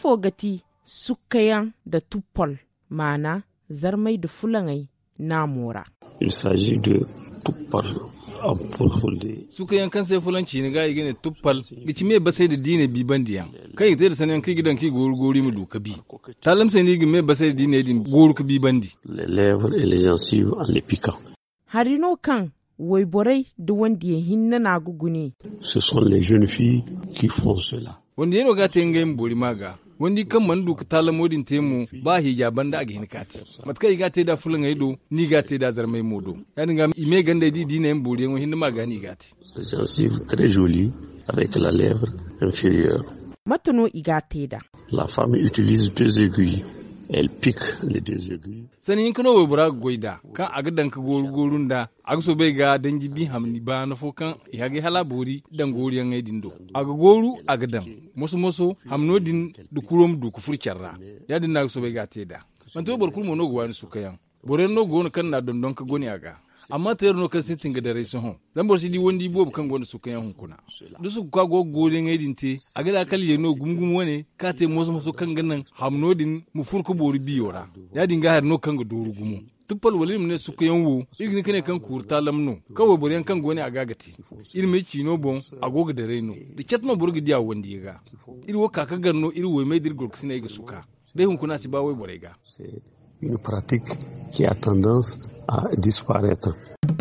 ifo gati sukkayan da tuppol mana zarmai da fulangai na mora Il s'agit de tuppal en fulfulde. suka yankan sai fulanci ne ga gine tuppal gici me ba sai da dine bi bandiyan kai zai da sanan kai gidan ki gori gori mu duka bi talam sai ni gi me ba sai da dine din gori ka bi bandi Les lèvres et les gencives en les piquant. harino kan waiborai da wanda ya hinna na gugune Ce sont les jeunes filles qui font cela. wanda yano ga ta yin gayin bori maga wandi kan man duka talam modin temu ba hijaban da aga hin kati matkai ga ta da fulan aido ni ga ta da zarmai modo yani ga ime ganda di dine yin bori hin ma ga ni gati Des gencives très jolies avec la lèvre inférieure. matano iga teda La femme utilise deux aiguilles. Elle pique les deux aiguilles. sani yin kano wai bura goida kan aga dan ka goru gorun da aga so bai ga dangi bi hamni ba na fo kan ya ga hala bori dan gori yan ai dindo aga goru aga dan moso moso hamno din du kurom du ku furcarra ya din na so bai ga teda man to bor kulmo no go wani su kayan bore no go no kan na don don ka goni aga amma ta yarno kan sitin ga dare su hon zan bor si di wondi bob kan goni su kayan hunkuna du su ka go gori ngai din te aga da kal ye no gumgum wane ka te moso moso kan ganan hamno din mu furko bori biyora ya dinga har no kan ga doru gumu tuppal walim ne suka yanwo igni kane kan kurta lamno kawai bori kan goni a gagati iri mai kino bon agoga da reno da chatma burgi dia wandi ga iri wo kaka garno iri wo mai dir gurksina ga suka dai hun kuna si ba wai bore ga C'est une pratique qui a tendance à disparaître.